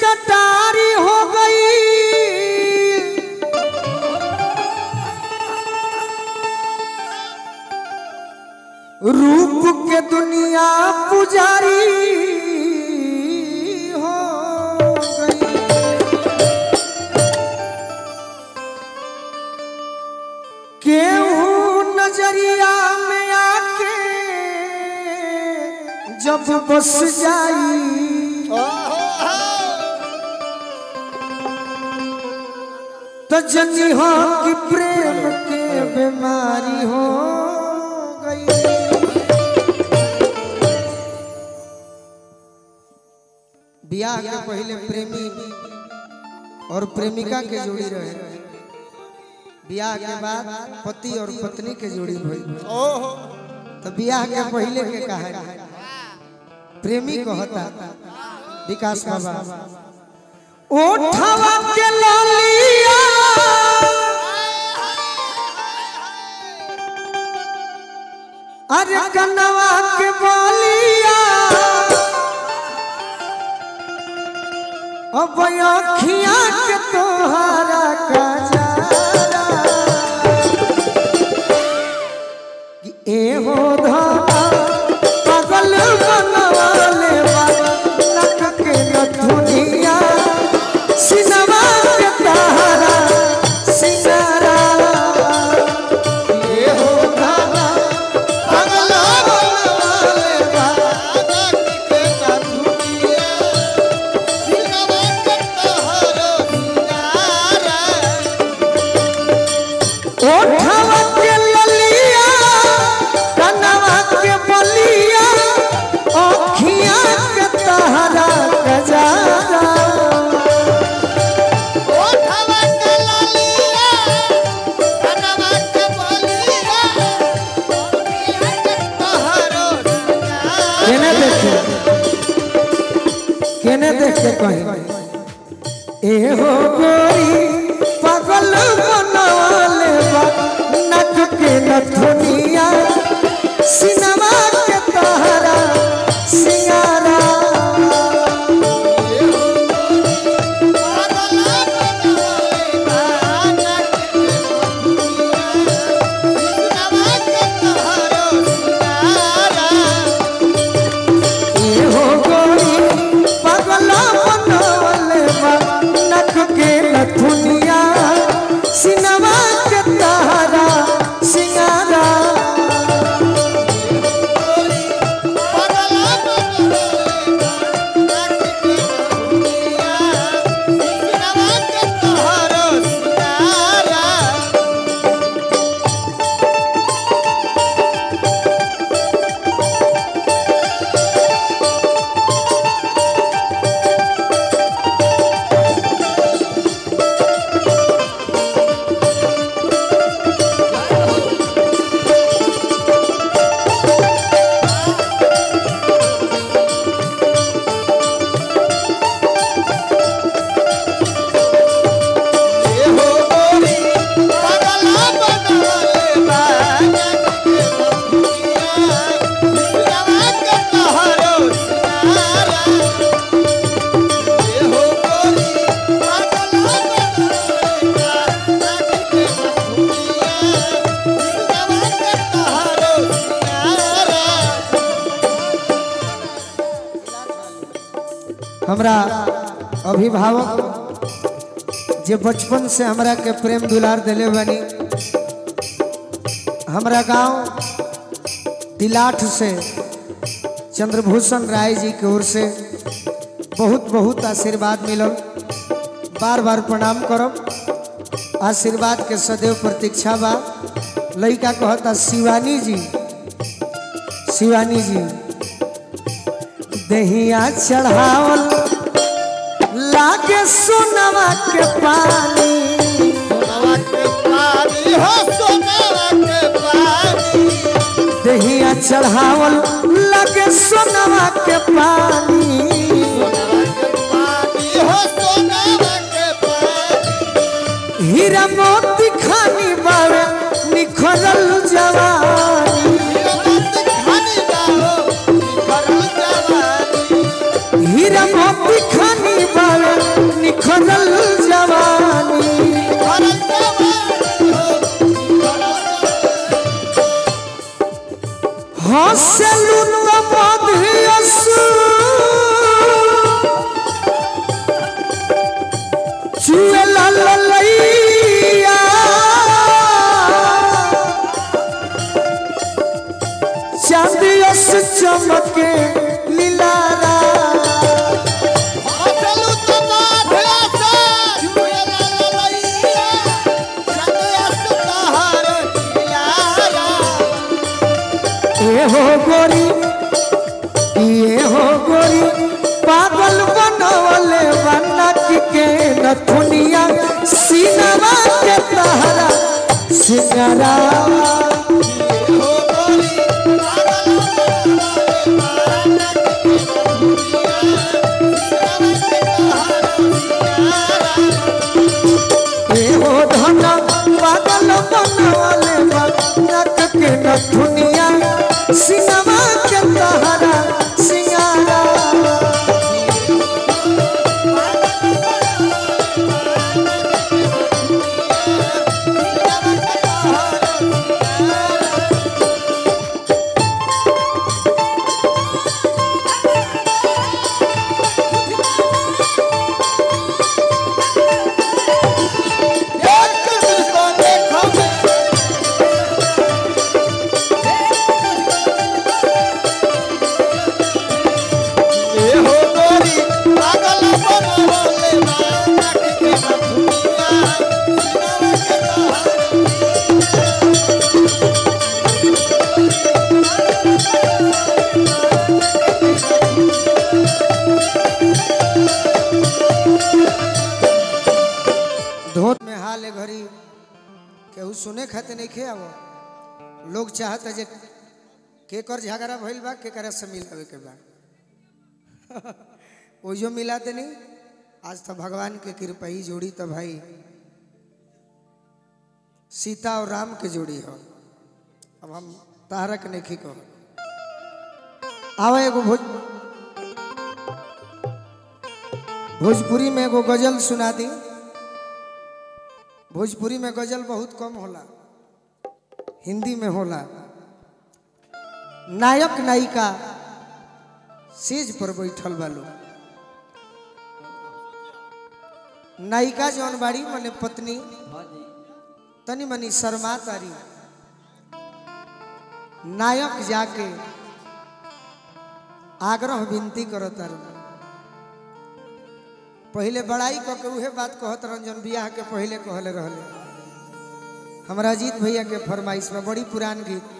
कटारी हो गई रूप के दुनिया पुजारी हो गई केहू नजरिया में आके जब बस जाई तो जनी हो कि प्रेम के बीमारी हो गई ब्याह के पहले प्रेमी और प्रेमिका के जोड़ी रहे ब्याह के बाद पति और पत्नी के जोड़ी भई तो ब्याह के पहले के कहा प्रेमी कहता विकास बाबा ओठवा के ललिया अरे कनवा के बलिया अब अखिया के तोहारा कजारा कि एहो धाना पागल बनवाले बाबा नक के नथुनिया सिनवा के तारा सिनारा एहो धाना पागल बनवाले बाबा नक के नथुनिया ओठवा के ललिया कनवा के बलिया अखिया के तहरा गजारा केने देखे केने देख के कही ए हो गोरी पागल बनवाले बा नक के नथुनिया सिनमा के तहरा सिंगारा ए हो गोरी पागल बनवाले बा नक के नथुनिया सिनमा के तहरा सिंगारा हमरा अभिभावक जे बचपन से हमरा के प्रेम दुलार दिले बनी हमरा गांव दिलाठ से चंद्रभूषण राय जी के ओर से बहुत बहुत आशीर्वाद मिलल बार बार प्रणाम करब आशीर्वाद के सदैव प्रतीक्षा बा लड़का कहता शिवानी जी शिवानी जी दहिया चढ़ावल लागे सोनवा के पानी दहिया चढ़ावल लागे सोनवा के पानी हीरा मोती खानी बावे निखरल जवानी हीरा मोती खानी बावे निखरल जवानी हंसलू त मधियस चुएला ललैया चांदियस चमके लीलारा ये हो गोरी ये हो गोरी पागल बनवले बनक के नथुनिया सीनवा के तहरा सिंगरा ये हो धन पागल बनवले बनक के नथुनिया सीनवा के तहरा सिंगारा धोत में हाल है घड़ी केहू सुने खाते नहीं खे अब लोग चाहत जे केकर झगड़ा भइल बा केकरा से मिलावे के बा ओजो मिला देनी आज तो भगवान के कृपा ही जोड़ी तो भाई सीता और राम के जोड़ी हो अब हम तारक नहीं कहो आवा एगो भोज भोजपुरी में एगो गजल सुना दी भोजपुरी में गजल बहुत कम होला हिंदी में होला नायक नायिका सेज पर बैठल बालो नायिका जौन बाड़ी मने पत्नी तनी मनी शर्मा तारी नायक जाके आग्रह विनती करो तारू पहले बड़ाई क के उहे बात कहत रंजन बियाह के पहले कहले रहले हमरा अजीत भैया के फरमाइश में बड़ी पुरान गीत